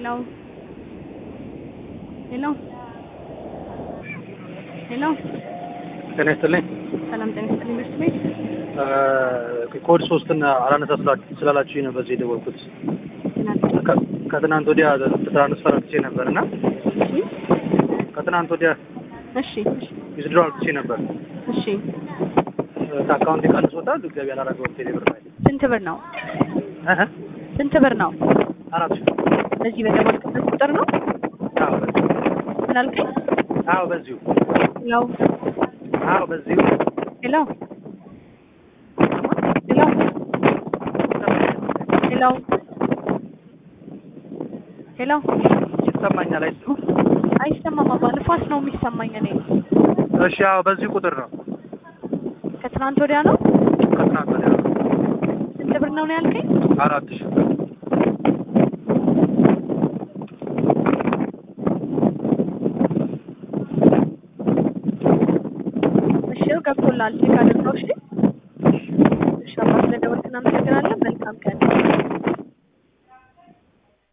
ሄሎ ሄሎ ሄሎ ጤና ይስጥልኝ። ሰላም ጤና ይስጥልኝ። ትምህርት ቤት ኮድ ሶስትን አላነሳ ስላ- ስላላችሁኝ ነው በዚህ የደወልኩት። ትናንት ከ- ከትናንት ወዲያ ትራንስፈር አጥቼ ነበር እና ከትናንት ወዲያ እሺ እሺ ዊዝድሮ አጥቼ ነበር። እሺ ከአካውንት ቀንሶታል። ገቢ አላረገውም ቴሌ ብር ላይ ስንት ብር ነው? እህ፣ ስንት ብር ነው? አራት ሺህ በዚህ በደወልክበት ቁጥር ነው? አዎ በዚሁ ምን አልከኝ? አዎ በዚሁ ያው አዎ በዚሁ ሄሎ ሄሎ ሄሎ ሄሎ ይሰማኛል አይሱ አይሰማም አባ ንፋስ ነው የሚሰማኝ እኔ እሺ አዎ በዚሁ ቁጥር ነው ከትናንት ወዲያ ነው ከትናንት ወዲያ ነው ስንት ብር ነው ነው ያልከኝ አራት ሺህ እሺ ገብቶላል ቼክ አድርገው እሺ እሺ አባ ስለደወልክ እናመሰግናለን መልካም ቀን